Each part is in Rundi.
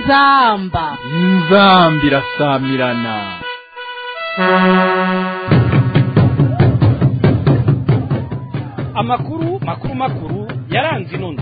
inzamba inzamba irasamirana amakuru makuru makuru yaranze inono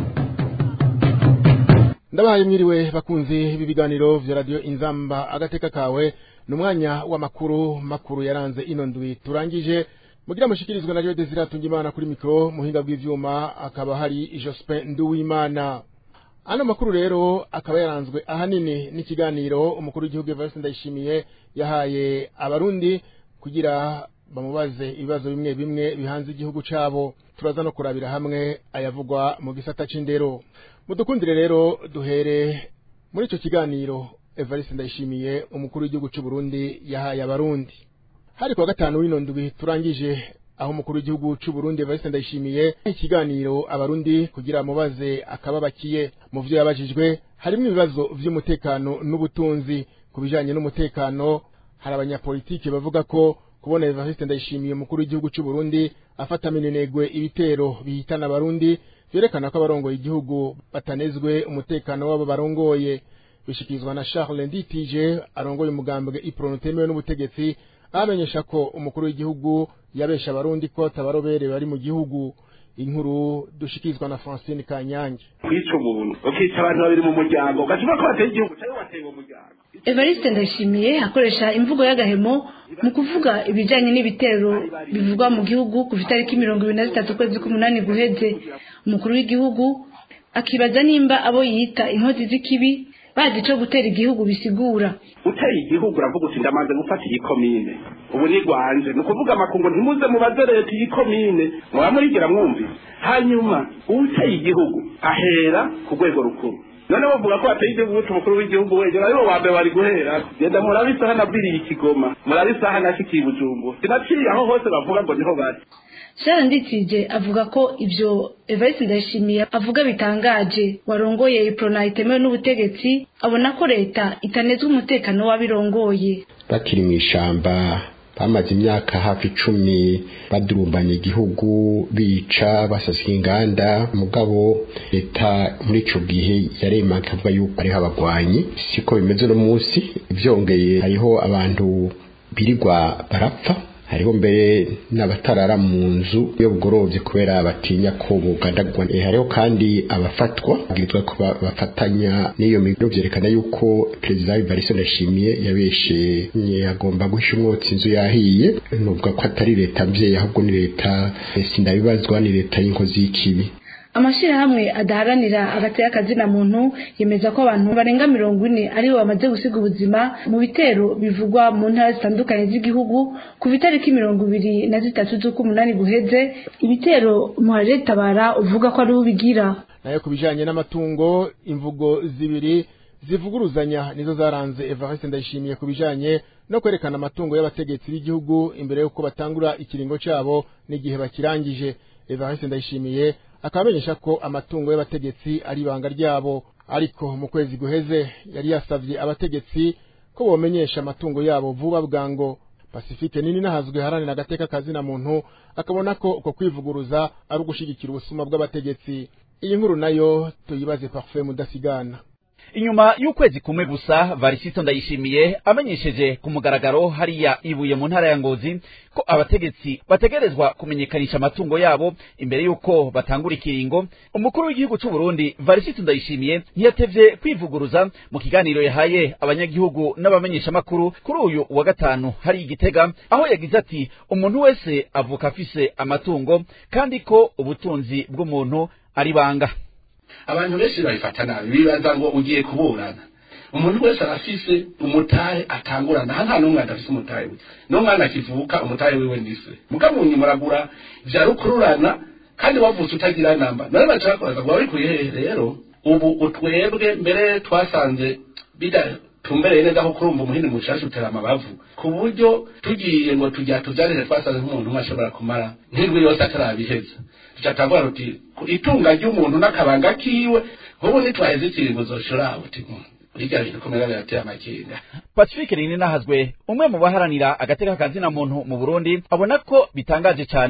ndabahaye mwiriwe bakunzi ibi biganiro vya radio inzamba agateka kawe ni umwanya w'amakuru makuru yaranze ino ndwi turangije mugira mushikirizwa na Radio Desire Tungimana kuri mikro muhinga bw'ivyuma akaba hari Jospin Nduwimana ano makuru rero akaba yaranzwe ahanini n'ikiganiro umukuru w'igihugu Evariste Ndayishimiye yahaye abarundi kugira bamubaze ibibazo bimwe bimwe bihanze igihugu cabo turaza no kurabira hamwe ayavugwa mu gisata c'indero mudukundire rero duhere muri ico kiganiro Evariste Ndayishimiye umukuru w'igihugu c'u Burundi yahaye abarundi hari kuwa gatanu w'ino ndwi turangije aho umukuru w'igihugu c'u Burundi Evariste Ndayishimiye ikiganiro abarundi kugira mubaze akababakiye mu vyo yabajijwe harimo ibibazo vy'umutekano n'ubutunzi ku bijanye n'umutekano hari abanyapolitiki bavuga ko kubona Evariste Ndayishimiye umukuru w'igihugu c'u Burundi afata minenegwe ibitero bihitana abarundi vyerekana ko abarongoye igihugu batanezwe umutekano wabo barongoye bishikirizwa na Charles Nditije arongoye umugambwe iprono temewe n'ubutegetsi amenyesha ko umukuru w'igihugu yabesha abarundi ko tabarobere bari mu gihugu inkuru dushikirizwa na Francine Kanyange kwica umuntu ukica abantu babiri mu muryango ugashyira ko bateye igihugu cyangwa bateye uwo muryango Evariste Ndayishimiye akoresha imvugo y'agahemo mu kuvuga ibijanye n'ibitero bivugwa mu gihugu ku itariki mirongo ibiri na zitatu ukwezi k'umunani guheze umukuru w'igihugu akibaza nimba abo yita inkozi z'ikibi bazi ico gutera igihugu bisigura uteye igihugu uravuga uti ndamaze gufata iyi komine ubu ni rwanje ni ukuvuga amakungu ntimuze mubaze leta iyi komine muba murigira mwumvise hanyuma uteye igihugu ahera ku rwego rukuru none bavuga ko bateye igihugu guca umukuru w'igihugu wegera aribo wa mbere bari guhera genda murabe isaha nabwiriye ikigoma murabe isaha nashikiye ibujumbu sinaciye aho hose bavuga ngo niho bari Sharon Nditije avuga ko ivyo Evariste Ndayishimiye avuga bitangaje warongoye iprona itemewe n'ubutegetsi abona ko leta itanezwe umutekano w'abirongoye bakiri mu ishamba bamaze imyaka hafi icumi badurumbanya igihugu bica basasika inganda mugabo leta muri ico gihe yarema ikavuga yuko ariho abagwanyi siko bimeze no munsi vyongeye hariho abantu birirwa barapfa hariho mbere n'abatarara mu nzu iyo bugorovye kubera batinya ko bugandagwa e, hariho kandi abafatwa babwirizwa ko bafatanya n'iyo migiro vyerekana yuko perezida Evariste Ndayishimiye yabeshe agomba guhisha umwotsi inzu yahiye nuvuga ko atari leta mvyeyi ahubwo ni leta sindabibazwa ni leta y'inkozi y'ikibi amashirahamwe adaharanira agateka kazina muntu yemeza ko abantu barenga mirongo ine aribo bamaze gusiga ubuzima mu bitero bivugwa mu ntara zitandukanye z'igihugu ku itariki mirongo ibiri na zitatu z'ukw'umunani guheze ibitero muharire tabara uvuga ko ari ubigira nayo ku bijanye n'amatungo imvugo zibiri zivuguruzanya nizo zaranze Evariste Ndayishimiye ku bijanye no kwerekana amatungo y'abategetsi b'igihugu imbere y'uko batangura ikiringo cabo n'igihe bakirangije Evariste Ndayishimiye akabamenyesha ko amatungo y'abategetsi ari ibanga ryabo ariko mu kwezi guheze yari yasavye abategetsi ko bomenyesha amatungo yabo vuba bwango Pacifique nini nahazwe haranira agateka kazina muntu akabona ko uko kwivuguruza ari ugushigikira ubusuma bw'abategetsi iyi nkuru nayo tuyibaze Parfait mudasigana inyuma y'ukwezi kumwe gusa varisito ndayishimiye amenyesheje ku mugaragaro hariya ibuye mu ntara ya ngozi ko abategetsi bategerezwa kumenyekanisha amatungo yabo imbere y'uko batangura ikiringo umukuru w'igihugu c'u Burundi varisito ndayishimiye ntiyatevye kwivuguruza mu kiganiro yahaye abanyagihugu n'abamenyeshamakuru kuri uyu wa gatanu hari igitega aho yagize ati umuntu wese avuka afise amatungo kandi ko ubutunzi bw'umuntu ari banga abantu benshi babifata nabi bibaza ngo ugiye kuburana umuntu wese arafise umutahe atangurana aha nta n'umwe adafise umutahe we n'umwana akivuka umutahe wiwe ndise mukamunyi muragura vya rukururana kandi wavutse utagira namba none baca bakubaza ngo wabikuye hehe rero ubu utwebwe mbere twasanze bidatumbereye neza ko kurumva umuhini mushasha utera amabavu ku buryo tugiye ngo tujya tuvyarire twasanze nk'umuntu umwe ashobora kumara nk'indwi yose atarabiheza tucatangura ruti itunga ry'umuntu n'akabanga kiwe nk'ubu nitwaheze ikiringo zoshora uti burya bintu kumera birateye amakenga pacifique rinini nahazwe umwe mu baharanira agateka kazina muntu mu burundi abona ko bitangaje cyane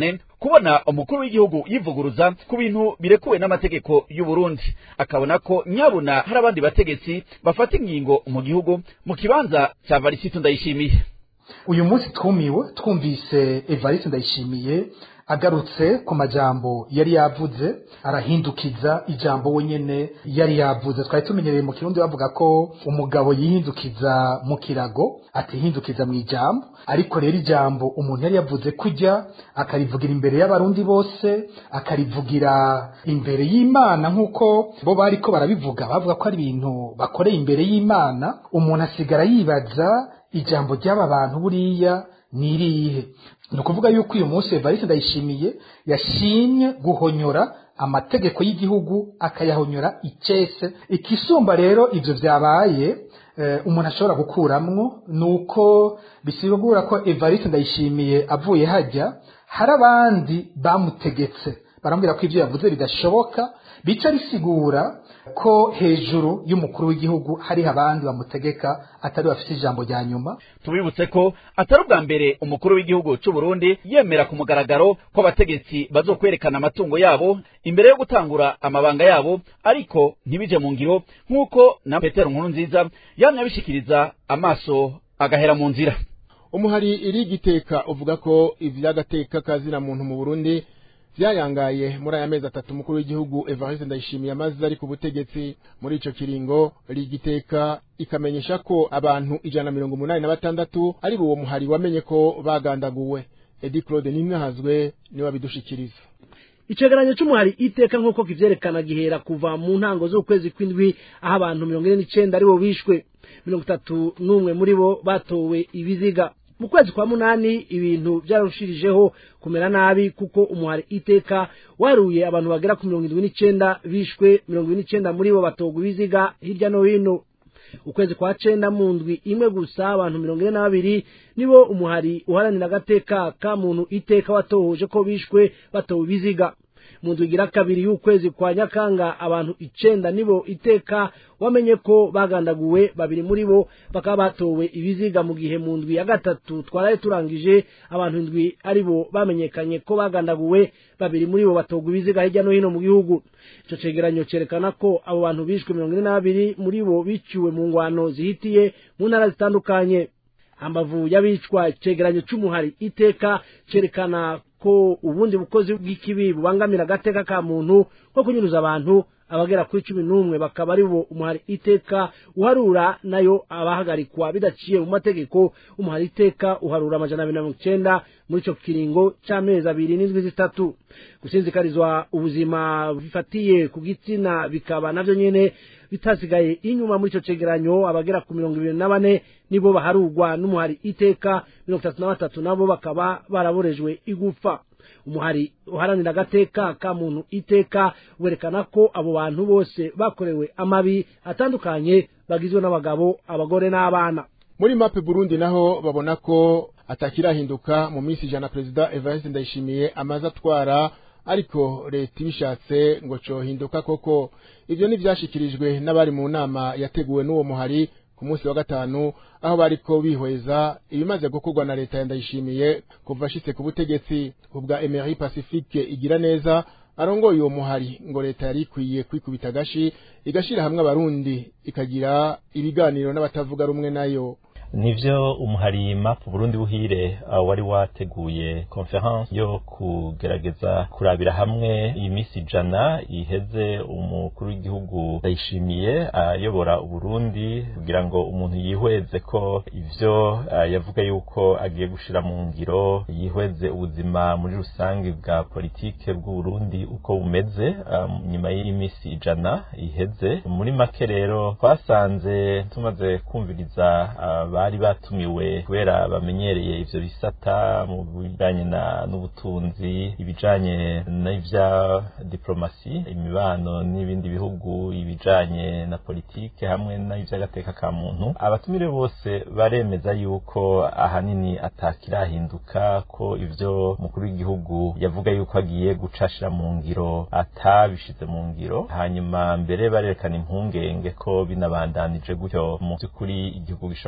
kubona umukuru w'igihugu yivuguruza ku bintu birekuwe n'amategeko y'u Burundi akabona ko nyabuna hari abandi bategetsi bafata ingingo mu gihugu mu kibanza cya Varisito Ndayishimiye uyu munsi twumiwe twumvise Evariste Ndayishimiye agarutse ku majambo yari yavuze arahindukiza ijambo wenyene yari yavuze twari tumenyereye mu kirundi bavuga ko umugabo yihindukiza mu kirago atihindukiza mu ijambo ariko rero ijambo umuntu yari yavuze kujya akarivugira imbere y'abarundi bose akarivugira imbere y'imana nk'uko bo bariko barabivuga bavuga ko ari ibintu bakoreye imbere y'imana umuntu asigara yibaza ijambo ry'aba bantu buriya ni irihe ni ukuvuga yuko uyu munsi evariste ndayishimiye yashimye guhonyora amategeko y'igihugu akayahonyora icese ikisumba rero ibyo byabaye umuntu ashobora gukuramwo ni uko bisigura ko evariste ndayishimiye avuye hajya hari abandi bamutegetse barambwira ko ibyo yavuze bidashoboka bica bisigura ko hejuru y'umukuru w'igihugu hariho abandi bamutegeka atari bafite ijambo rya nyuma tubibutse ko atari ubwa mbere umukuru w'igihugu cy'u Burundi yemera ku mugaragaro ko abategetsi bazokwerekana amatungo yabo imbere yo gutangura amabanga yabo ariko ntibije mu ngiro nk'uko na Petero Nkuru nziza yamye abishikiriza amaso agahera mu nzira umuhari iri giteka uvuga ko ivy'agateka kazina muntu mu Burundi vyayangaye muri aya mezi atatu umukuru w'igihugu Evariste Ndayishimiye amaze ari ku butegetsi muri ico kiringo rigiteka ikamenyesha ko abantu ijana na mirongo umunani na batandatu ari uwo muhari wamenye ko bagandaguwe Edi Claude Nimwahazwe niwe abidushikiriza icegeranyo c'umuhari iteka nk'uko kivyerekana gihera kuva mu ntango z'ukwezi kw'indwi aho abantu mirongo ine n'icenda aribo bishwe mirongo itatu n'umwe muri bo batowe ibiziga mu kwezi kwa munani ibintu byararushirijeho kumera nabi kuko umuhari iteka waruye abantu bagera ku mirongo indwi n'icenda bishwe mirongo ine n'icenda muri bo batogwa ibiziga hirya no hino ukwezi kwa cenda mu ndwi imwe gusa abantu mirongo ine na babiri nibo umuhari uharanira agateka ka muntu iteka watohoje ko bishwe batowe ibiziga mu ndwi igira kabiri y'ukwezi kwa nyakanga abantu icenda nibo iteka wamenye ko bagandaguwe babiri muri bo bakaba batowe ibiziga mu gihe mu ndwi ya gatatu twaraye turangije abantu indwi ari bo bamenyekanye ko bagandaguwe babiri muri bo batogwa ibiziga hirya no hino mu gihugu ico cegeranyo cerekana ko abo bantu bishwe mirongo ine na babiri muri bo biciwe mu ngwano zihitiye mu ntara zitandukanye hambavu y'abicwa icegeranyo c'umuhari iteka cerekana ko ubundi bukozi bw'ikibi bubangamira agateka ka muntu nko kunyuruza abantu abagera kuri cumi n'umwe bakaba ari bo umuhari iteka uharura nayo abahagarikwa bidaciye mu mategeko umuhari iteka uharura amajana abiri na mirongo icenda muri ico kiringo c'amezi abiri n'indwi zitatu gusinzikarizwa ubuzima bifatiye ku gitsina bikaba navyo nyene bitasigaye inyuma muri ico cegeranyo abagera ku mirongo ibiri na bane nibo baharurwa n'umuhari iteka mirongo itatu na batatu nabo bakaba baraborejwe igufa umuhari uharanira agateka ka muntu iteka werekana ko abo bantu bose bakorewe amabi atandukanye bagizwe n'abagabo abagore n'abana muri mape Burundi naho babona ko atakirahinduka mu minsi ijana perezida Evariste Ndayishimiye amaze atwara ariko leta ibishatse ngo cohinduka koko ivyo ntivyashikirijwe n'abari mu nama yateguwe n'uwo muhari ku munsi wa gatanu aho bariko bihweza ibimaze gukorwa na leta ya Ndayishimiye kuva ashitse ku butegetsi ubwa Emery Pacifique igira neza arongoye uwo muhari ngo leta yari ikwiye kwikubita agashi igashira hamwe abarundi ikagira ibiganiro n'abatavuga rumwe nayo nivyo umuhari map Burundi buhire uh, wari wateguye conference yo kugerageza kurabira hamwe imisi ijana iheze umukuru w'igihugu ndayishimiye ayobora uh, Burundi kugira ngo umuntu yihweze ko ivyo uh, yavuga yuko agiye gushira mu ngiro yihweze ubuzima muri rusange bwa politike bw'u Burundi uko bumeze um, nyuma y'imisi ijana iheze muri make rero twasanze tumaze kumviriza bari batumiwe kubera bamenyereye ivyo bisata mu bijanye n'ubutunzi ibijanye n'ivya diplomasi imibano n'ibindi bihugu ibijanye na politike hamwe n'ivy'agateka ka muntu abatumire bose baremeza yuko ahanini atakirahinduka ko ivyo mukuru w'igihugu yavuga yuko agiye gucashira mu ngiro atabishize mu ngiro hanyuma mbere barerekana impungenge ko binabandanije gutyo mu by'ukuri igihugu gishobora kugira ingorane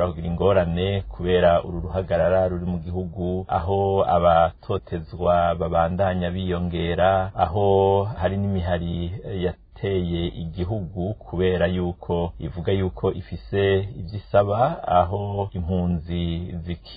ingorane kubera uru ruhagarara ruri mu gihugu aho abatotezwa babandanya biyongera aho hari n'imihari ya yateye igihugu kubera yuko ivuga yuko ifise ibyo isaba aho impunzi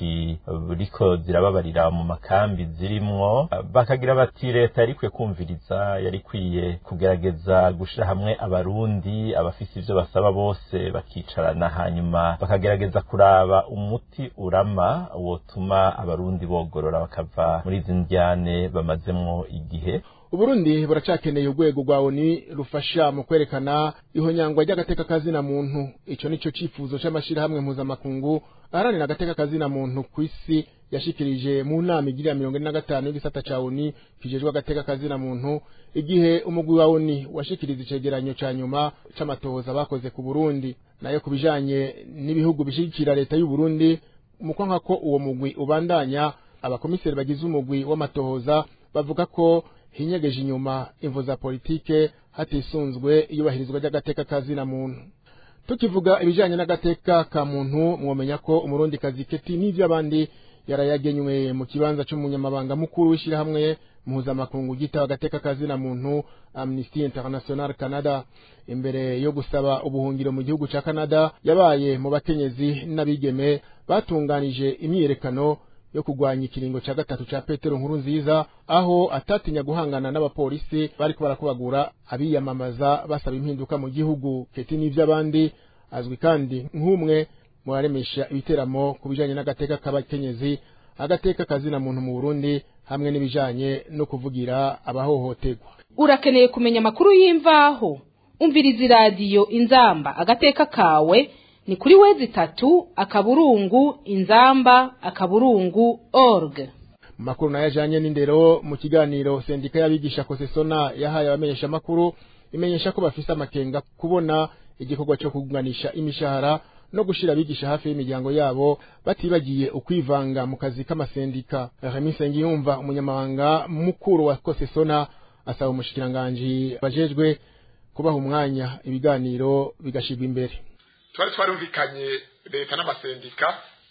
zikiriko zirababarira mu makambi zirimwo bakagira bati leta yari ikwiye kumviriza yari ikwiye kugerageza gushira hamwe abarundi abafise ivyo basaba bose bakicarana hanyuma bakagerageza kuraba umuti urama wotuma abarundi bogorora bakava muri izi ndyane bamazemwo igihe uburundi buracakeneye urwego rwa oni rufasha mu kwerekana ihonyangwa ry'agateka kazina muntu ico nico cifuzo c'amashirahamwe mpuzamakungu aharanira agateka kazina muntu kw'isi yashikirije mu nama igirira mirongo ine na gatanu y'igisata ca oni kijejwe agateka kazina muntu igihe umugwi wa oni washikiriza icegeranyo ca nyuma c'amatohoza bakoze ku burundi nayo ku bijanye n'ibihugu bishigikira leta y'u Burundi mu kwanka ko uwo mugwi ubandanya abakomiseri bagize umugwi w'amatohoza bavuga ko hinyegeje inyuma imvo za politike hatisunzwe iyubahirizwa ry'agateka kazina muntu tukivuga ibijanye n'agateka ka muntu mwomenya ko umurundi kazi keti n'ivyo abandi yarayagenywe mu kibanza c'umunyamabanga mukuru w'ishirahamwe mpuzamakungu gitaba agateka kazina muntu Amnesty International Canada imbere yo gusaba ubuhungiro mu gihugu ca Canada yabaye mu bakenyezi n'abigeme batunganije imyiyerekano yo kugwanya ikiringo ca gatatu ca Petero nkuru nziza aho atatinya guhangana n'abapolisi bariko barakubagura abiyamamaza basaba impinduka mu gihugu keti n'ivy'abandi azwi kandi nk'umwe mu baremesha ibiteramo ku bijanye n'agateka k'abakenyezi agateka kazina muntu mu Burundi hamwe n'ibijanye no kuvugira abahohoterwa urakeneye kumenya amakuru y'imvaho umviriza iradiyo inzamba agateka kawe ni kuri wezi itatu akaburungu inzamba akaburungu org makuru nayo ajanye n'indero mu kiganiro sendika y'abigisha kosesona yahaye abamenyesha makuru imenyesha ko bafise amakenga kubona igikorwa cyo kugunganisha imishahara no gushira abigisha hafi y'imiryango yabo batibagiye ukwivanga mu kazi k'amasendika Remy Sengiyumva umunyamabanga mukuru wa kosesona asaba umushikiranganji bajejwe kubaha umwanya ibiganiro bigashirwa imbere twari twarumvikanye leta n'amasendika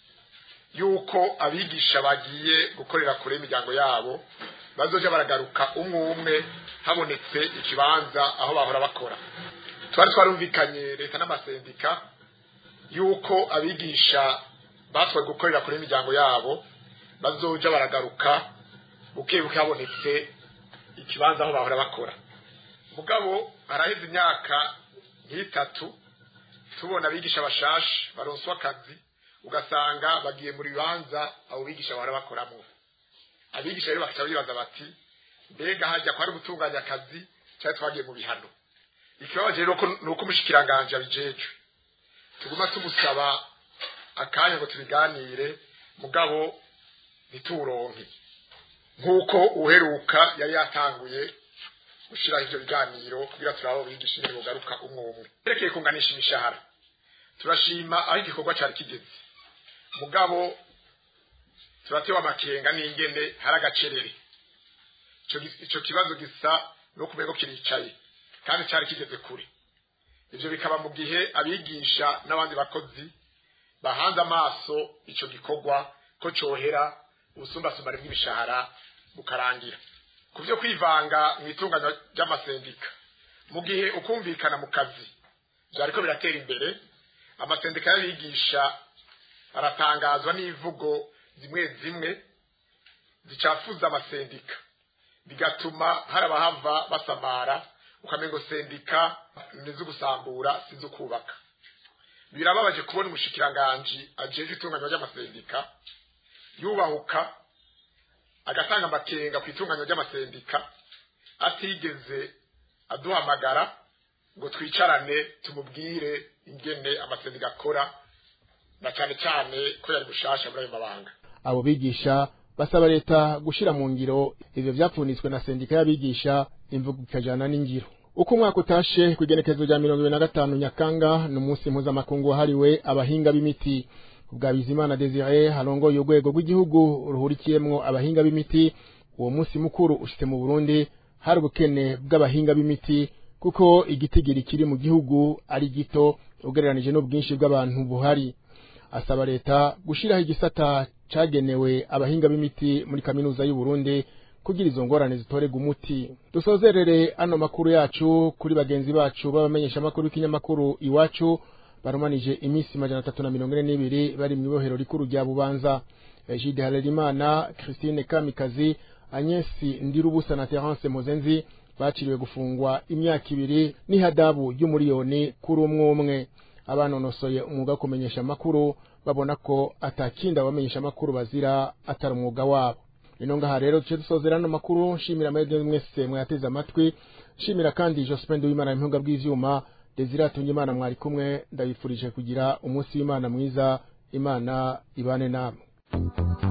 yuko abigisha bagiye gukorera kure imiryango yabo bazoja baragaruka umwe umwe habonetse ikibanza aho bahora bakora twari twarumvikanye leta n'amasendika yuko abigisha batwaye gukorera kure imiryango yabo bazoja baragaruka buke buke habonetse ikibanza aho bahora bakora mugabo haraheze imyaka nk'itatu tubona abigisha bashashe baronswa akazi ugasanga bagiye mu bibanza abo bigisha bahora bakoramo abigisha rero bakaca bibaza bati mbega hajya kwari gutunganya akazi cyari twagiye mu bihano ikibabaje rero ni uko umushikiranganje abijejwe tuguma tumusaba akanya ngo tubiganire mugabo ntituronke nk'uko uheruka yari yatanguye gushyiraho ibyo biganiro kugira turabo bigisha ingene bugaruka umwe umwe yerekeye kunganisha imishahara turashima aho igikorwa cyari kigeze mugabo turatewe amakenga n'ingene hari agacerere icyo kibazo gisa no kumenya ko kiricaye kandi cyari kigeze kure ibyo bikaba mu gihe abigisha n'abandi bakozi bahanze amaso icyo gikorwa ko cyohera ubusumbasumbane bw'imishahara bukarangira ku byo kwivanga mu itunganywa ry'amasendika mu gihe ukumvikana mu kazi byariko biratera imbere amasendika y'abigisha aratangazwa n'ivugo zimwe zimwe zicafuza amasendika bigatuma hari abahava basamara ukamengo sendika nizo gusambura sizo kubaka birababaje kubona umushikiranganji ajeje itunganywa ry'amasendika yubahuka agatanga amakenga ku itunganywa ry'amasendika atigeze aduhamagara ngo twicarane tumubwire ingene amasendika akora na cyane cyane ko yari gushasha muri ayo mabanga abo bigisha basaba leta gushira mu ngiro ivyo vyapfunitswe na sendika y'abigisha imvugo ikajana n'ingiro uko umwaka utashe ku igenekerezo rya mirongo ibiri na gatanu nyakanga ni umunsi mpuzamakungu wahariwe abahinga b'imiti ubwa bizimana desire harongoye urwego rw'igihugu ruhurikiyemwo abahinga b'imiti uwo munsi mukuru ushitse mu burundi hari ubukene bw'abahinga b'imiti kuko igitigiri kiri mu gihugu ari gito ugereranije n'ubwinshi bw'abantu buhari asaba leta gushiraho igisata cagenewe abahinga b'imiti muri kaminuza y'u Burundi kugira izo ngorane zitorega umuti dusozerere ano makuru yacu kuri bagenzi bacu b'abamenyesha amakuru y'ikinyamakuru iwacu barumanije iminsi majana atatu na mirongo ine n'ibiri bari mu ibohero rikuru rya bubanza Egide Harerimana Christine Kamikazi Agnes Ndirubusa na Terence Mozenzi baciriwe gufungwa imyaka ibiri n'ihadabu ry'umuriyoni kuri umwe umwe abanonosoye umwuga wo kumenyesha amakuru babona ko atakindi abamenyesha amakuru bazira atari umwuga wabo ino ngaha rero duce dusozera ano makuru nshimira amahirwe mwese mwayateze amatwi nshimira kandi Jospin Duwimana impinga bw'ivyuma Desire Atungimana mwari kumwe ndabifurije kugira umunsi w'Imana mwiza Imana ibane namwe